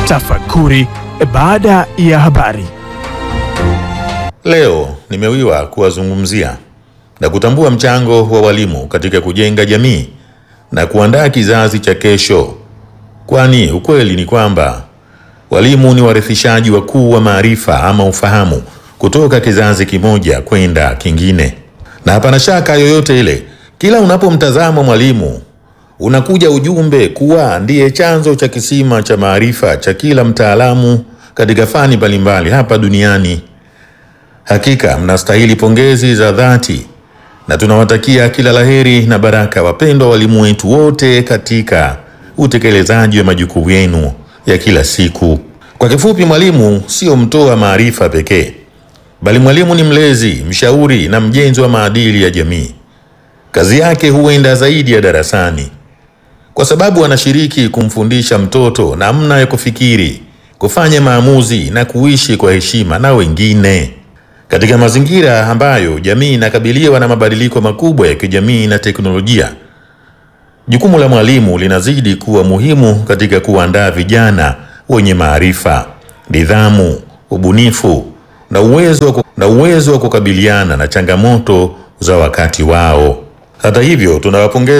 Tafakuri baada ya habari. Leo nimewiwa kuwazungumzia na kutambua mchango wa walimu katika kujenga jamii na kuandaa kizazi cha kesho, kwani ukweli ni kwamba walimu ni warithishaji wakuu wa maarifa ama ufahamu kutoka kizazi kimoja kwenda kingine, na hapana shaka yoyote ile, kila unapomtazama mwalimu unakuja ujumbe kuwa ndiye chanzo cha kisima cha maarifa cha kila mtaalamu katika fani mbalimbali hapa duniani. Hakika mnastahili pongezi za dhati na tunawatakia kila laheri na baraka wapendwa walimu wetu wote katika utekelezaji wa majukumu yenu ya kila siku. Kwa kifupi, mwalimu sio mtoa maarifa pekee, bali mwalimu ni mlezi, mshauri na mjenzi wa maadili ya jamii. Kazi yake huenda zaidi ya darasani, kwa sababu anashiriki kumfundisha mtoto namna ya kufikiri, kufanya maamuzi na kuishi kwa heshima na wengine. Katika mazingira ambayo jamii inakabiliwa na mabadiliko makubwa ya kijamii na teknolojia, jukumu la mwalimu linazidi kuwa muhimu katika kuandaa vijana wenye maarifa, nidhamu, ubunifu na uwezo wa ku- na uwezo wa kukabiliana na changamoto za wakati wao. Hata hivyo, tunawapongeza